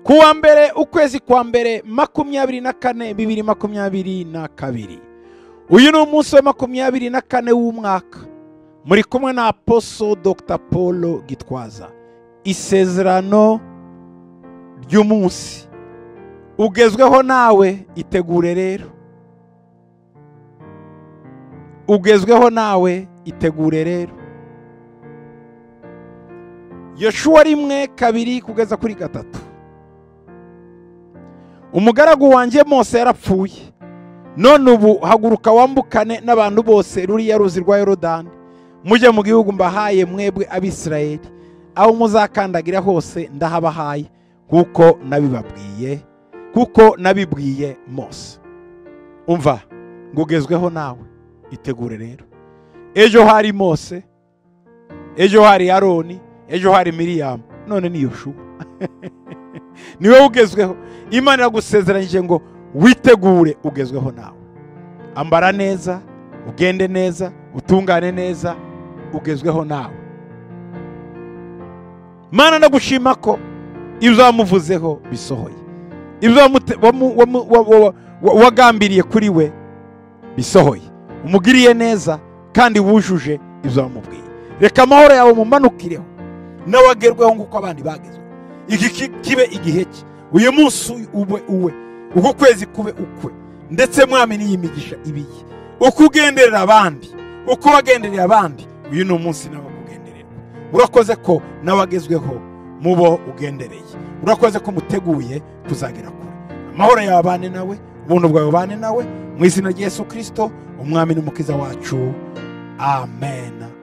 kuwa mbere ukwezi kwa mbere makumyabiri na kane bibiri makumyabiri na kabiri uyu ni umunsi wa makumyabiri na kane w'umwaka muri kumwe na aposo dr paul gitwaza isezerano ry'umunsi ugezweho nawe itegure rero ugezweho nawe itegure rero yoshuwa rimwe kabiri kugeza kuri gatatu umugaragu wanjye mose yarapfuye none ubu haguruka wambukane n'abantu bose ruriya ruzi rwa yorodani mujye mu gihugu mbahaye mwebwe abisirayeli aho muzakandagira hose ndahabahaye kuko nabibabwiye kuko nabibwiye mose umva ngo ugezweho nawe itegure rero ejo hari mose ejo hari aroni ejo hari miriyamu none ni yoshuwa niwe ugezweho imana iragusezeranyije ngo witegure ugezweho nawe ambara neza ugende neza utungane neza ugezweho nawe mana ndagushima ko ibyo wamuvuzeho bisohoye ibyo wagambiriye kuri we bisohoye umugiriye neza kandi wujuje ibyo wamubwiye reka amahoro yawe mumanukireho nawe agerweho nk'uko abandi bagezwe iki kibe igihe cye uyu munsi ube uwe uko kwezi kube ukwe ndetse mwami n'iyi migisha ibiye uko ugenderera abandi uko wagenderera abandi uyu ni umunsi nawe kugenderera urakoze ko nawe agezweho mu bo ugendereye urakoze ko muteguye kuzagera kure amahoro yawe abane nawe ubuntu bwawe bubane nawe mu izina rya Yesu kirisito umwami n'umukiza wacu amen